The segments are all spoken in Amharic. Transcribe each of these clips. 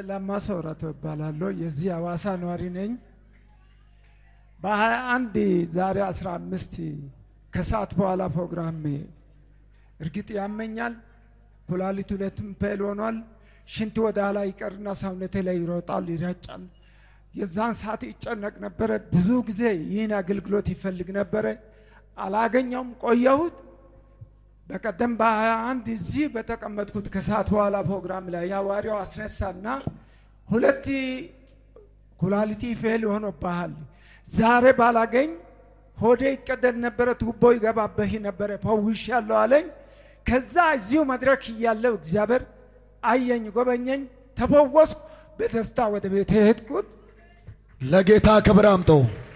ላማ ሰውራቶ እባላለሁ። የዚህ ሐዋሳ ነዋሪ ነኝ። በሀያ አንድ ዛሬ 15 ከሰዓት በኋላ ፕሮግራም እርግጥ ያመኛል። ኩላሊት ሁለትም ፔል ሆኗል። ሽንት ወደ ኋላ ይቀርና ሰውነቴ ላይ ይሮጣል፣ ይረጫል። የዛን ሰዓት ይጨነቅ ነበረ። ብዙ ጊዜ ይህን አገልግሎት ይፈልግ ነበረ። አላገኘውም፣ ቆየሁት። በቀደም በሀያ አንድ እዚህ በተቀመጥኩት ከሰዓት በኋላ ፕሮግራም ላይ የሐዋርያው አስነሳና ሁለት ኩላሊቲ ፌል ሆኖብሃል፣ ዛሬ ባላገኝ ሆዴ ይቀደድ ነበረ፣ ቱቦ ይገባበህ ነበረ፣ ፈውሻለሁ አለኝ። ከዛ እዚሁ መድረክ እያለው እግዚአብሔር አየኝ፣ ጎበኘኝ፣ ተፈወስኩ። በደስታ ወደ ቤት ሄድኩት። ለጌታ ክብር አምጦ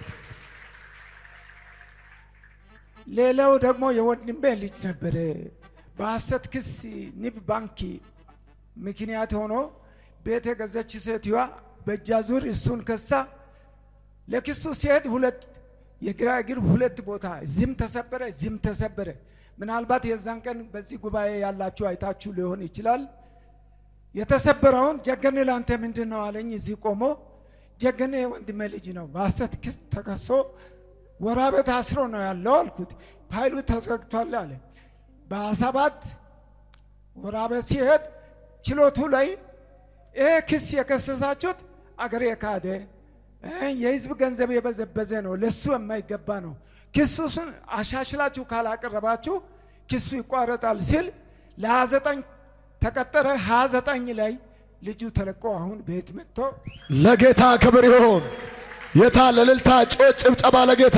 ሌላው ደግሞ የወንድሜ ልጅ ነበረ። በሐሰት ክስ ንብ ባንክ ምክንያት ሆኖ ቤት የገዛች ሴትዮዋ በእጃ ዙር እሱን ከሳ። ለክሱ ሲሄድ ሁለት የግራ እግር ሁለት ቦታ እዚህም ተሰበረ፣ እዚህም ተሰበረ። ምናልባት የዛን ቀን በዚህ ጉባኤ ያላችሁ አይታችሁ ሊሆን ይችላል። የተሰበረውን ጀገኔ ለአንተ ምንድን ነው አለኝ። እዚህ ቆሞ ጀገኔ ወንድሜ ልጅ ነው በሐሰት ክስ ተከሶ ወራቤ ታስሮ ነው ያለው አልኩት። ፋይሉ ተዘግቷል አለ። በሰባት ወራቤ ሲሄድ ችሎቱ ላይ ይሄ ክስ የከሰሳችሁት አገር የካደ የህዝብ ገንዘብ የበዘበዘ ነው፣ ለሱ የማይገባ ነው። ክሱን አሻሽላችሁ ካላቀረባችሁ ክሱ ይቋረጣል ሲል ለሀያ ዘጠኝ ተቀጠረ። ሀያ ዘጠኝ ላይ ልጁ ተለቆ አሁን ቤት መጥቶ ለጌታ ክብር ይሆን። የታ ለልልታ ጮጭ ጭብጨባ ለጌታ።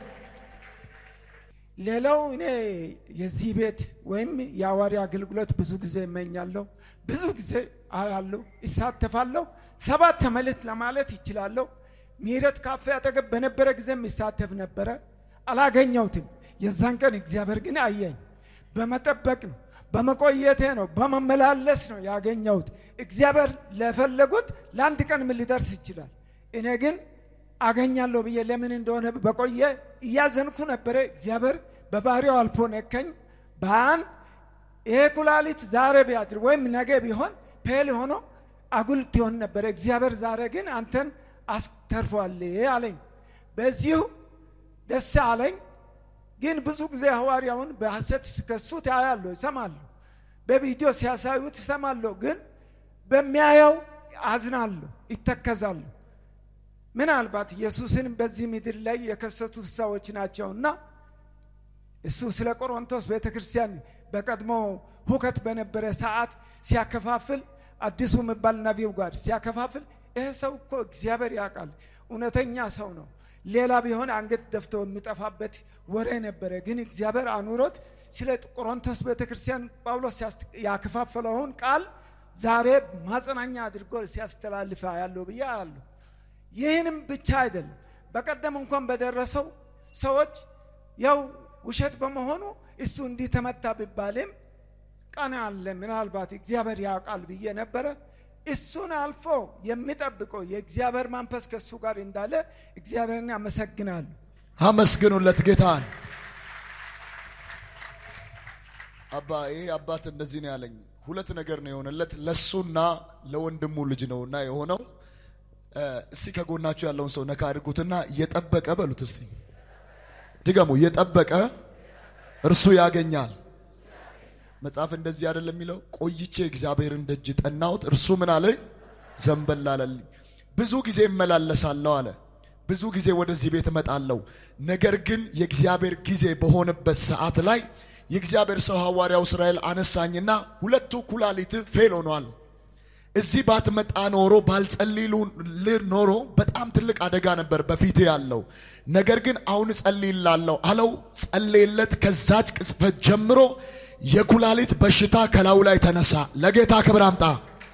ሌላው እኔ የዚህ ቤት ወይም የሐዋርያ አገልግሎት ብዙ ጊዜ እመኛለሁ፣ ብዙ ጊዜ አያለሁ፣ ይሳተፋለሁ። ሰባት ተመልት ለማለት ይችላለሁ። ምህረት ካፌ አጠገብ በነበረ ጊዜም ይሳተፍ ነበረ፣ አላገኘሁትም። የዛን ቀን እግዚአብሔር ግን አየኝ። በመጠበቅ ነው፣ በመቆየቴ ነው፣ በመመላለስ ነው ያገኘሁት። እግዚአብሔር ለፈለጉት ለአንድ ቀን ምን ሊደርስ ይችላል። እኔ ግን አገኛለሁ ብዬ ለምን እንደሆነ በቆየ እያዘንኩ ነበረ። እግዚአብሔር በባህሪው አልፎ ነከኝ። በአንድ ይሄ ኩላሊት ዛሬ ቢያድር ወይም ነገ ቢሆን ፔል ሆኖ አጉልት ይሆን ነበረ። እግዚአብሔር ዛሬ ግን አንተን አስተርፏል አለኝ። በዚሁ ደስ አለኝ። ግን ብዙ ጊዜ ሐዋርያውን በሐሰት ሲከሱት ያያለሁ፣ ይሰማለሁ። በቪዲዮ ሲያሳዩት ይሰማለሁ። ግን በሚያየው አዝናለሁ፣ ይተከዛለሁ። ምናልባት ኢየሱስን በዚህ ምድር ላይ የከሰቱት ሰዎች ናቸውና እሱ ስለ ቆሮንቶስ ቤተ ክርስቲያን በቀድሞ ሁከት በነበረ ሰዓት ሲያከፋፍል አዲሱ የሚባል ነቢው ጋር ሲያከፋፍል ይህ ሰው እኮ እግዚአብሔር ያውቃል፣ እውነተኛ ሰው ነው። ሌላ ቢሆን አንገት ደፍቶ የሚጠፋበት ወሬ ነበረ። ግን እግዚአብሔር አኑሮት ስለ ቆሮንቶስ ቤተ ክርስቲያን ጳውሎስ ያከፋፈለውን ቃል ዛሬ ማጽናኛ አድርጎ ሲያስተላልፈ ያለው ብዬ አያለሁ። ይህንም ብቻ አይደለም። በቀደም እንኳን በደረሰው ሰዎች ያው ውሸት በመሆኑ እሱ እንዲህ ተመታ ቢባልም ቀን አለ ምናልባት እግዚአብሔር ያውቃል ብዬ ነበረ። እሱን አልፎ የሚጠብቀው የእግዚአብሔር መንፈስ ከእሱ ጋር እንዳለ እግዚአብሔርን አመሰግናለሁ። አመስግኑለት ጌታን። አባ ይሄ አባት እንደዚህ ነው ያለኝ። ሁለት ነገር ነው የሆነለት ለሱና ለወንድሙ ልጅ ነውና የሆነው እስቲ ከጎናችሁ ያለውን ሰው ነካ አድርጉትና እየጠበቀ በሉት። እስቲ ድገሙ። እየጠበቀ እርሱ ያገኛል። መጽሐፍ እንደዚህ አይደለም የሚለው? ቆይቼ እግዚአብሔርን ደጅ ጠናሁት፣ እርሱ ምን አለኝ? ዘንበል አለልኝ። ብዙ ጊዜ እመላለሳለሁ አለ። ብዙ ጊዜ ወደዚህ ቤት እመጣለሁ። ነገር ግን የእግዚአብሔር ጊዜ በሆነበት ሰዓት ላይ የእግዚአብሔር ሰው ሐዋርያው እስራኤል አነሳኝና ሁለቱ ኩላሊት ፌል ሆኗል እዚህ ባትመጣ ኖሮ ባልጸልይልህ ኖሮ በጣም ትልቅ አደጋ ነበር በፊት ያለው። ነገር ግን አሁን እጸልይላለሁ አለው። ጸለየለት። ከዛች ቅጽበት ጀምሮ የኩላሊት በሽታ ከላዩ ላይ ተነሳ። ለጌታ ክብር አምጣ።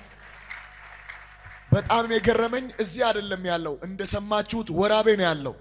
በጣም የገረመኝ እዚህ አይደለም ያለው፣ እንደሰማችሁት ወራቤ ነው ያለው።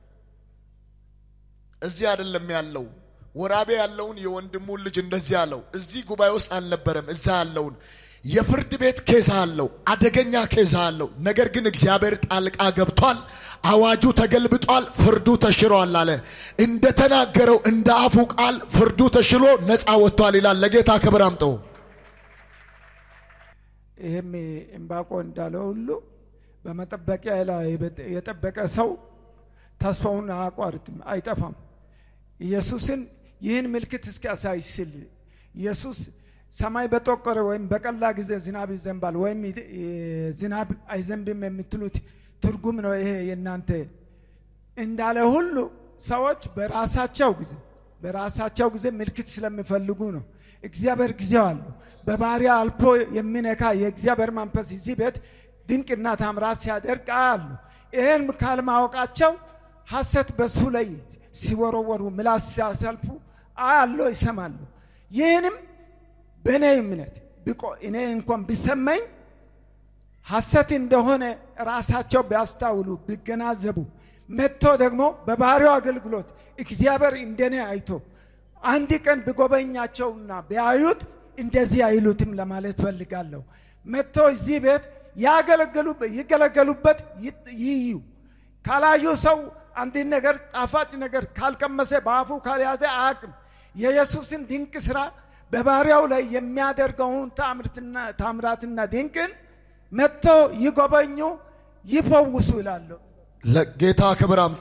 እዚህ አይደለም ያለው ወራቤ ያለውን የወንድሙን ልጅ እንደዚህ አለው። እዚህ ጉባኤ ውስጥ አልነበረም። እዛ ያለውን የፍርድ ቤት ኬዝ አለው፣ አደገኛ ኬዝ አለው። ነገር ግን እግዚአብሔር ጣልቃ ገብቷል። አዋጁ ተገልብጧል፣ ፍርዱ ተሽሯል አለ። እንደተናገረው እንደ አፉ ቃል ፍርዱ ተሽሎ ነፃ ወጥቷል ይላል። ለጌታ ክብር አምጠው። ይህም እምባቆ እንዳለው ሁሉ በመጠበቂያ ላይ የጠበቀ ሰው ተስፋውን አያቋርጥም፣ አይጠፋም። ኢየሱስን ይህን ምልክት እስኪያሳይ ሲል ኢየሱስ ሰማይ በጠቆረ ወይም በቀላ ጊዜ ዝናብ ይዘንባል ወይም ዝናብ አይዘንብም የምትሉት ትርጉም ነው ይሄ የእናንተ እንዳለ ሁሉ ሰዎች በራሳቸው ጊዜ በራሳቸው ጊዜ ምልክት ስለሚፈልጉ ነው። እግዚአብሔር ጊዜው አለው። በባሪያ አልፎ የሚነካ የእግዚአብሔር መንፈስ እዚህ ቤት ድንቅና ታምራት ሲያደርግ አሉ። ይህን ካልማወቃቸው ሐሰት በሱ ላይ ሲወረወሩ ምላስ ሲያሰልፉ አያለሁ፣ ይሰማሉ። ይህንም በእኔ እምነት ብቆ እኔ እንኳን ቢሰማኝ ሐሰት እንደሆነ ራሳቸው ቢያስታውሉ ቢገናዘቡ መጥቶ ደግሞ በባህሪው አገልግሎት እግዚአብሔር እንደኔ አይቶ አንድ ቀን ቢጎበኛቸውና ቢያዩት እንደዚህ አይሉትም ለማለት ፈልጋለሁ። መጥቶ እዚህ ቤት ይገለገሉበት ይዩ። ካላዩ ሰው አንድን ነገር ጣፋጭ ነገር ካልቀመሰ በአፉ ካልያዘ አያውቅም። የኢየሱስን ድንቅ ስራ በባሪያው ላይ የሚያደርገውን ታምራትና ድንቅን መጥቶ ይጎበኙ፣ ይፈውሱ ይላለሁ። ለጌታ ክብር አምጡ።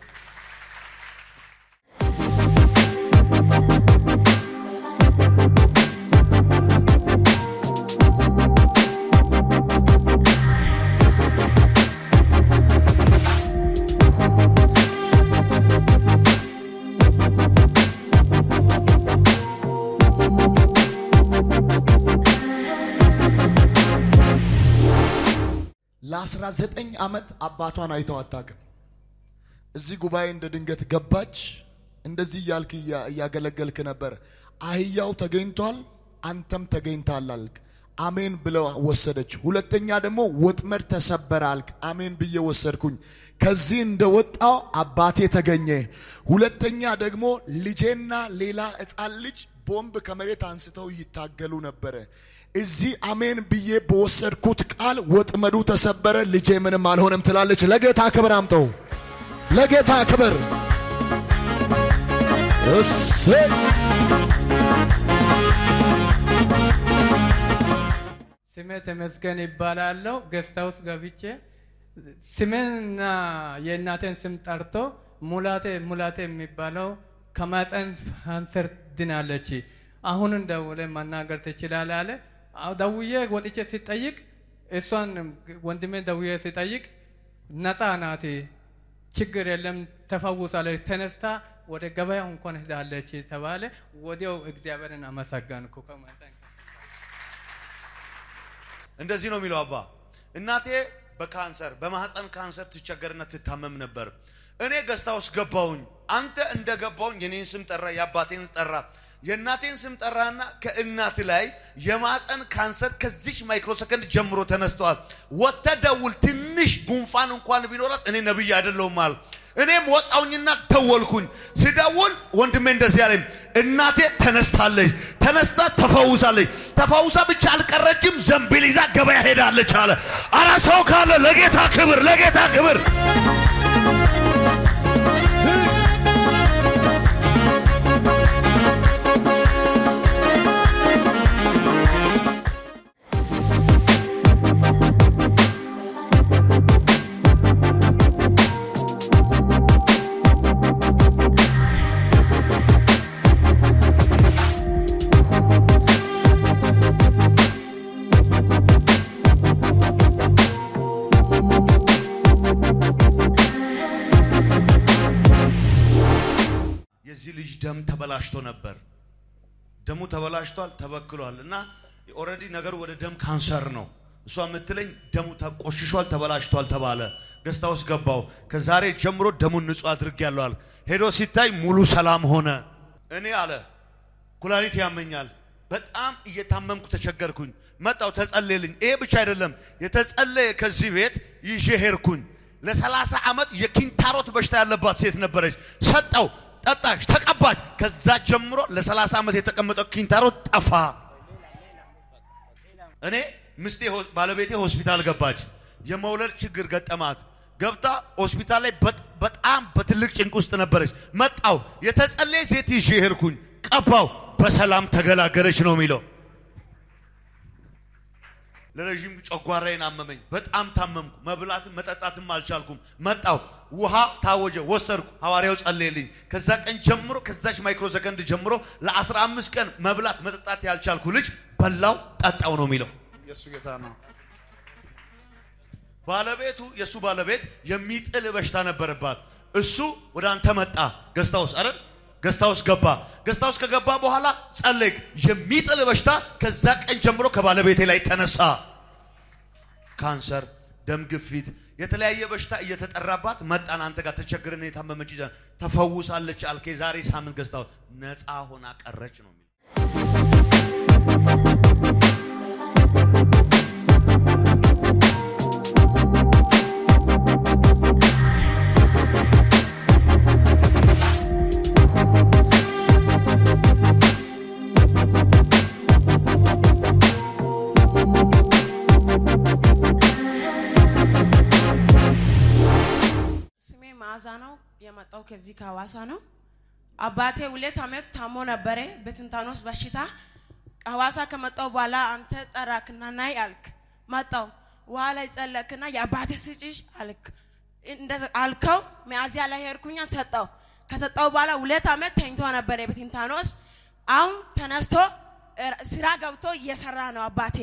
ለአስራ ዘጠኝ ዓመት አባቷን አይተው አታውቅም። እዚህ ጉባኤ እንደ ድንገት ገባች። እንደዚህ እያልክ እያገለገልክ ነበር። አህያው ተገኝቷል፣ አንተም ተገኝታል አልክ። አሜን ብለው ወሰደች። ሁለተኛ ደግሞ ወጥመድ ተሰበረ አልክ። አሜን ብዬ ወሰድኩኝ። ከዚህ እንደወጣው አባቴ ተገኘ። ሁለተኛ ደግሞ ልጄና ሌላ ሕፃን ልጅ ቦምብ ከመሬት አንስተው ይታገሉ ነበረ። እዚህ አሜን ብዬ በወሰድኩት ቃል ወጥመዱ ተሰበረ፣ ልጄ ምንም አልሆነም ትላለች። ለጌታ ክብር አምጠው፣ ለጌታ ክብር እሰይ። ስሜ ተመስገን ይባላለሁ። ገስት ሃውስ ገብቼ ስሜንና የእናቴን ስም ጠርቶ ሙላቴ ሙላቴ የሚባለው ከማፀን ካንሰር ድናለች፣ አሁንን ደውለ መናገር ትችላለህ አለ። አዎ፣ ደውዬ ወጥቼ ሲጠይቅ እሷን ወንድሜ ደውዬ ሲጠይቅ ነፃ ናት፣ ችግር የለም ተፈውሳለች፣ ተነስታ ወደ ገበያ እንኳን ሄዳለች ተባለ። ወዲያው እግዚአብሔርን አመሰገንኩ። ከማፀን እንደዚህ ነው የሚለው አባ። እናቴ በካንሰር በማህፀን ካንሰር ትቸገርና ትታመም ነበር። እኔ ገስታ ውስጥ ገባሁኝ። አንተ እንደ ገባሁኝ የኔን ስም ጠራ፣ የአባቴን ጠራ፣ የእናቴን ስም ጠራና ከእናት ላይ የማህፀን ካንሰር ከዚች ማይክሮ ሰከንድ ጀምሮ ተነስተዋል። ወጥተህ ደውል፣ ትንሽ ጉንፋን እንኳን ቢኖራት እኔ ነብይ አይደለሁም አለ። እኔም ወጣውኝና ደወልኩኝ። ስደውል ወንድሜ እንደዚህ አለኝ፣ እናቴ ተነስታለች፣ ተነስታ ተፈውሳለች። ተፈውሳ ብቻ አልቀረችም፣ ዘንቢል ይዛ ገበያ ሄዳለች አለ። አረ ሰው ካለ ለጌታ ክብር፣ ለጌታ ክብር። የዚህ ልጅ ደም ተበላሽቶ ነበር። ደሙ ተበላሽቷል፣ ተበክሏል እና ኦልሬዲ ነገሩ ወደ ደም ካንሰር ነው። እሷ የምትለኝ ደሙ ተቆሽሿል፣ ተበላሽቷል ተባለ። ገስታ ውስጥ ገባው። ከዛሬ ጀምሮ ደሙን ንጹህ አድርጌያለሁ አለ። ሄዶ ሲታይ ሙሉ ሰላም ሆነ። እኔ አለ ኩላሊት ያመኛል፣ በጣም እየታመምኩ ተቸገርኩኝ። መጣው ተጸለየልኝ። ይሄ ብቻ አይደለም የተጸለየ ከዚህ ቤት ይዤ ሄድኩኝ። ለሰላሳ ዓመት የኪንታሮት በሽታ ያለባት ሴት ነበረች። ሰጠው ጠጣች፣ ተቀባች። ከዛ ጀምሮ ለ30 ዓመት የተቀመጠው ኪንታሮት ጠፋ። እኔ ምስቴ ሆ- ባለቤቴ ሆስፒታል ገባች። የመውለድ ችግር ገጠማት። ገብታ ሆስፒታል ላይ በጥ- በጣም በትልቅ ጭንቅ ውስጥ ነበረች። መጣው የተጸለየ ሴት ይዤ ሄድኩኝ፣ ቀባው፣ በሰላም ተገላገለች ነው የሚለው። ለረዥም ጨጓራዬን አመመኝ። በጣም ታመምኩ። መብላትም መጠጣትም አልቻልኩም። መጣው ውሃ ታወጀ፣ ወሰድኩ። ሐዋርያው ጸለየልኝ። ከዛ ቀን ጀምሮ ከዛች ማይክሮ ሰከንድ ጀምሮ ለ15 ቀን መብላት መጠጣት ያልቻልኩ ልጅ በላው ጠጣው ነው የሚለው። የእሱ ጌታ ነው። ባለቤቱ የእሱ ባለቤት የሚጥል በሽታ ነበረባት። እሱ ወደ አንተ መጣ ገስታውስ አረ ገስታውስ ገባ። ገስታውስ ከገባ በኋላ ጸለይክ። የሚጥል በሽታ ከዛ ቀን ጀምሮ ከባለቤቴ ላይ ተነሳ። ካንሰር፣ ደም ግፊት፣ የተለያየ በሽታ እየተጠራባት መጣን። አንተ ጋር ተቸግረን የታመመች ይዘን ተፈውሳለች አልከ። የዛሬ ሳምንት ገስታውስ ነፃ ሆና ቀረች ነው የሚለው። ስሜ መዓዛ ነው። የመጣው ከዚህ ከሐዋሳ ነው። አባቴ ሁለት ዓመት ታሞ ነበረ በትንታኖስ በሽታ። ሐዋሳ ከመጣው በኋላ አንተ ጠራክና ናይ አልክ። መጣው ውሃ ላይ ጸለክና የአባቴ ስጭሽ አልክ። እንደዛ አልከው። ሚያዝያ ላይ ሄድኩኛ ሰጠው። ከሰጠው በኋላ ሁለት ዓመት ተኝቶ ነበረ በትንታኖስ። አሁን ተነስቶ እ- ስራ ገብቶ እየሰራ ነው አባቴ።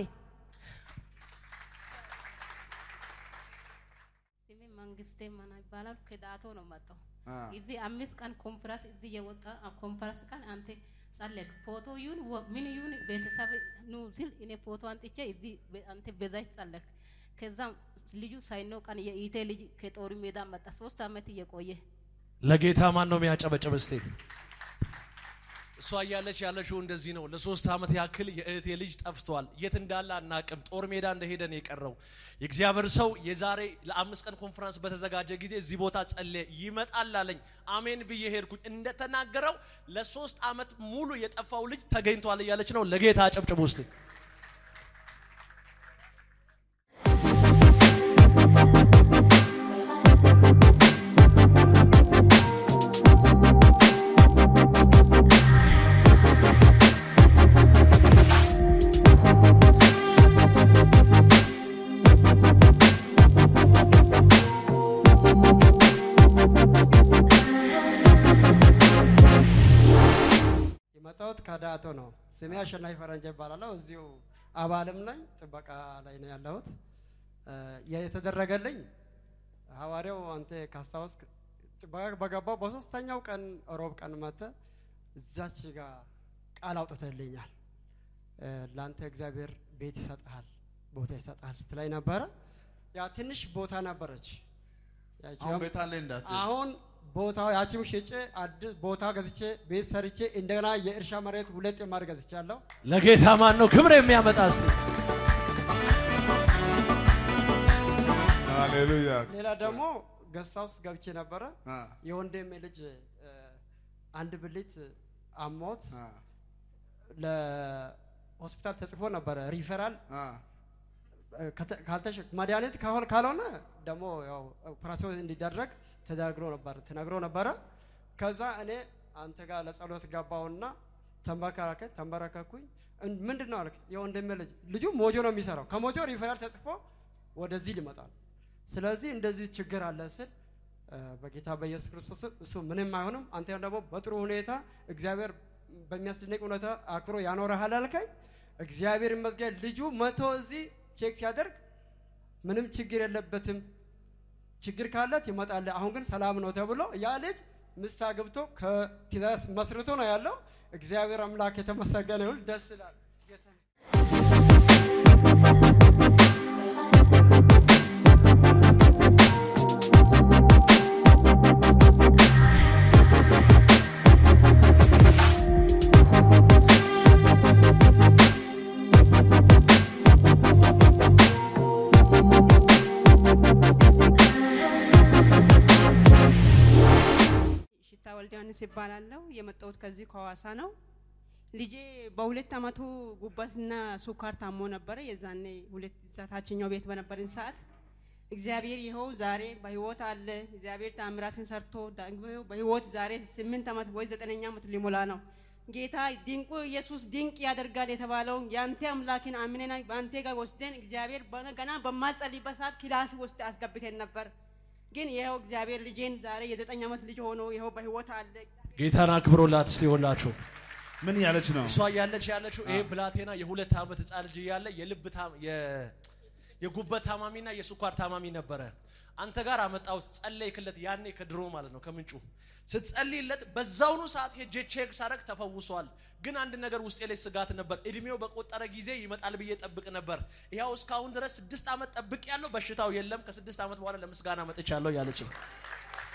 ስሜ መንግስቴ ማና ይባላል። ከዳቶ ነው መጣው። እዚህ አምስት ቀን ኮንፈረንስ እዚህ የወጣ ኮንፈረንስ ቀን አንተ ጸለይክ። ፎቶ ይሁን ወ- ምን ይሁን ቤተሰብ ኑ ሲል እኔ ፎቶ አንጥቼ እዚህ በ- አንተ በዛች ጸለይክ። ከዛም ልጁ ሳይኖ ቀን የኢቴ ልጅ ከጦር ሜዳ መጣ። ሶስት አመት እየቆየ ለጌታ ማን ነው የሚያጨበጭብ? እስቲ እሷ እያለች ያለችው እንደዚህ ነው። ለሶስት ዓመት ያክል የእህቴ ልጅ ጠፍቷል። የት እንዳለ አናቅም። ጦር ሜዳ እንደሄደ ነው የቀረው። የእግዚአብሔር ሰው የዛሬ ለአምስት ቀን ኮንፈረንስ በተዘጋጀ ጊዜ እዚህ ቦታ ጸለየ። ይመጣል አለኝ። አሜን ብዬ ሄድኩኝ። እንደተናገረው ለሶስት ዓመት ሙሉ የጠፋው ልጅ ተገኝቷል እያለች ነው። ለጌታ አጨብጭቡ እስቲ። የመጣሁት ከዳቶ ነው። ስሜ አሸናፊ ፈረንጀ ይባላለሁ። እዚሁ አባልም ነኝ፣ ጥበቃ ላይ ነው ያለሁት። እ፣ የተደረገልኝ ሐዋርያው አንተ ካስታወስክ ጥበቃ በገባው በሶስተኛው ቀን ሮብ ቀን መተ እዛች ጋር ቃል አውጥተልኛል። እ፣ ለአንተ እግዚአብሔር ቤት ይሰጥሃል፣ ቦታ ይሰጥሃል ስትላይ ነበረ። ያ ትንሽ ቦታ ነበረች። ያቺ አሁን ቤት አለ እንዳት አሁን ቦታው ያቺም ሽጬ አዲስ ቦታ ገዝቼ ቤት ሰርቼ እንደገና የእርሻ መሬት ሁለት የማር ገዝቻለሁ። ለጌታ ማን ነው ክብር የሚያመጣ? እስቲ ሃሌሉያ ሌላ ደግሞ ገሳ ውስጥ ገብቼ ነበረ። አ የወንድሜ ልጅ እ፣ አንድ ብልት አሞት አ ለሆስፒታል ተጽፎ ነበረ ሪፈራል አ እ፣ ከተ- ካልተሸ- መድኃኒት ካሆን- ካልሆነ ደግሞ ያው ኦፕራሲዮን እንዲደረግ ተደርግሮ ነበር ተነግሮ ነበረ። ከዛ እኔ አንተ ጋር ለጸሎት ገባሁና ተንበረከከ ተንበረከኩኝ። እን- ምንድን ነው አልክ? የወንድሜ ልጅ ልጁ ሞጆ ነው የሚሰራው። ከሞጆ ሪፈራል ተጽፎ ወደዚህ ሊመጣ ነው። ስለዚህ እንደዚህ ችግር አለ ስል እ፣ በጌታ በኢየሱስ ክርስቶስ ስም እሱ ምንም አይሆንም፣ አንተ ደግሞ በጥሩ ሁኔታ እግዚአብሔር በሚያስደንቅ ሁኔታ አክብሮ ያኖረሃል አልከኝ። እግዚአብሔር ይመስገን ልጁ መቶ እዚህ ቼክ ሲያደርግ ምንም ችግር የለበትም፣ ችግር ካለ ትመጣለህ፣ አሁን ግን ሰላም ነው ተብሎ ያ ልጅ ምስት አግብቶ ከትዳር መስርቶ ነው ያለው። እግዚአብሔር አምላክ የተመሰገነ ይሁን። ደስ ይላል። ጌታ ሽታ ወልደ ዮሐንስ ይባላለሁ። የመጣሁት ከዚህ ከሐዋሳ ነው። ልጄ በሁለት አመቱ ጉበትና ሱካር ታሞ ነበረ። የዛኔ ሁለት እዛ ታችኛው ቤት በነበርን ሰዓት እግዚአብሔር ይኸው ዛሬ በህይወት አለ። እግዚአብሔር ታምራትን ሰርቶ ደግሞ በህይወት ዛሬ ስምንት አመት ወይ ዘጠነኛ አመት ሊሞላ ነው። ጌታ ድንቁ ኢየሱስ ድንቅ ያደርጋል የተባለውን የአንተ አምላክን አምነን በአንተ ጋር ወስደን እግዚአብሔር በነ- ገና በማጸልይበት ሰዓት ክላስ ውስጥ አስገብተን ነበር። ግን ይኸው እግዚአብሔር ልጄን ዛሬ የዘጠኝ ዓመት ልጅ ሆኖ ይኸው በህይወት አለ። ጌታን አክብሮላት እስቲ ሁላችሁ። ምን እያለች ነው? እሷ እያለች ያለችው ይሄ ብላቴና የሁለት ዓመት ህፃን ልጅ እያለ የልብ ታም- የ- የጉበት ታማሚና የስኳር ታማሚ ነበረ። አንተ ጋር አመጣሁት ጸለይክለት፣ ያኔ ከድሮ ማለት ነው ከምንጩ ስትጸልይለት በዛውኑ ሰዓት ሄጄ ቼክ ሳረግ ተፈውሷል። ግን አንድ ነገር ውስጤ ላይ ስጋት ነበር። እድሜው በቆጠረ ጊዜ ይመጣል ብዬ ጠብቅ ነበር። ይኸው እስካሁን ድረስ ስድስት ዓመት ጠብቅ ያለው በሽታው የለም። ከስድስት ዓመት በኋላ ለምስጋና መጥቻለሁ ያለችኝ